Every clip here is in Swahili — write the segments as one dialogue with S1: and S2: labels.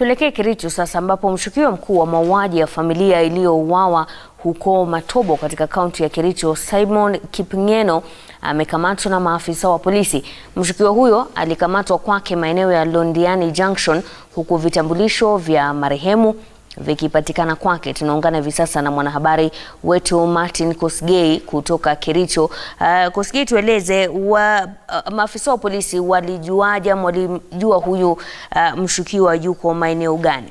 S1: Tuelekee Kericho sasa ambapo mshukiwa mkuu wa mauaji ya familia iliyouawa huko Matobo katika kaunti ya Kericho, Simon Kipngeno amekamatwa na maafisa wa polisi. Mshukiwa huyo alikamatwa kwake maeneo ya Londiani Junction huku vitambulisho vya marehemu vikipatikana kwake. Tunaungana hivi sasa na mwanahabari wetu Martin Kosgei kutoka Kericho. Uh, Kosgei, tueleze wa, uh, maafisa wa polisi walijuaje ama walijua huyu uh, mshukiwa yuko maeneo gani?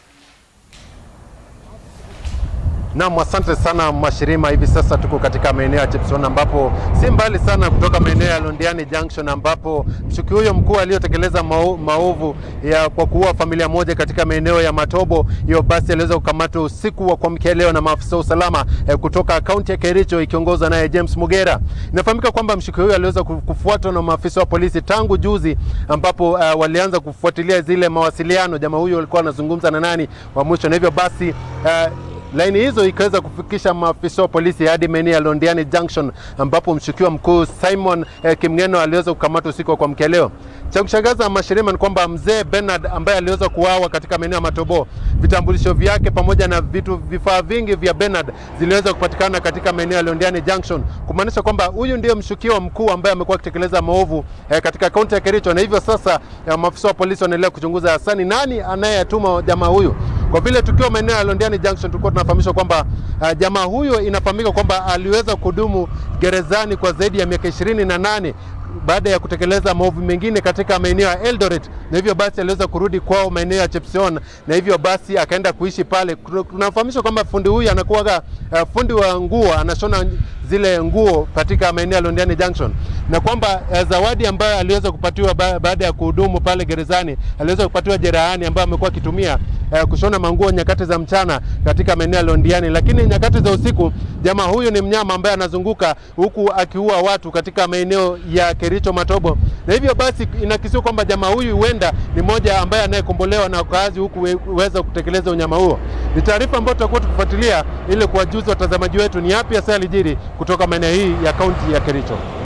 S2: Naam, asante sana Mashirima. Hivi sasa tuko katika maeneo ya Chepson ambapo si mbali sana kutoka maeneo ya Londiani Junction ambapo mshukiwa huyo mkuu aliyotekeleza maovu ya kwa kuua familia moja katika maeneo ya Matobo, hiyo basi aliweza kukamatwa usiku wa kuamkia leo na maafisa wa usalama eh, kutoka kaunti ya Kericho ikiongozwa naye James Mugera. Inafahamika kwamba mshukiwa huyo aliweza kufuatwa na maafisa wa polisi tangu juzi ambapo uh, walianza kufuatilia zile mawasiliano, jamaa huyo alikuwa anazungumza na nani wa mwisho, na hivyo basi uh, laini hizo ikaweza kufikisha maafisa wa polisi hadi maeneo ya Londiani Junction ambapo mshukiwa mkuu Simon eh, Kimngeno aliweza kukamatwa usiku wa kuamkia leo. Cha kushangaza Mashirima ni kwamba mzee Bernard ambaye aliweza kuuawa katika maeneo ya Matobo, vitambulisho vyake pamoja na vitu vifaa vingi vya Bernard ziliweza kupatikana katika maeneo ya Londiani Junction, kumaanisha kwamba huyu ndiye mshukiwa mkuu ambaye amekuwa akitekeleza maovu eh, katika kaunti ya Kericho, na hivyo sasa eh, maafisa wa polisi wanaendelea kuchunguza hasa ni nani anayetuma jamaa huyu kwa vile tukiwa maeneo ya Londiani Junction tulikuwa tunafahamishwa kwamba uh, jamaa huyo inafahamika kwamba aliweza kudumu gerezani kwa zaidi ya miaka ishirini na nane baada ya kutekeleza maovu mengine katika maeneo ya Eldoret, na hivyo basi aliweza kurudi kwao maeneo ya Chepsion, na hivyo basi akaenda kuishi pale. Tunafahamishwa kwamba fundi huyu anakuwa uh, fundi wa nguo, anashona zile nguo katika maeneo ya Londiani Junction, na kwamba uh, zawadi ambayo aliweza kupatiwa ba baada ya kuhudumu pale gerezani, aliweza kupatiwa jerahani ambayo amekuwa akitumia uh, kushona manguo nyakati za mchana katika maeneo ya Londiani, lakini nyakati za usiku jamaa huyu ni mnyama ambaye anazunguka huku akiua watu katika maeneo ya Kericho Matobo, na hivyo basi inakisiwa kwamba jamaa huyu huenda ni mmoja ambaye anayekombolewa na wakaazi huku uweza kutekeleza unyama huo. Ni taarifa ambayo tutakuwa tukifuatilia ili kuwajuza watazamaji wetu ni yapi hasa yalijiri kutoka maeneo hii ya kaunti ya Kericho.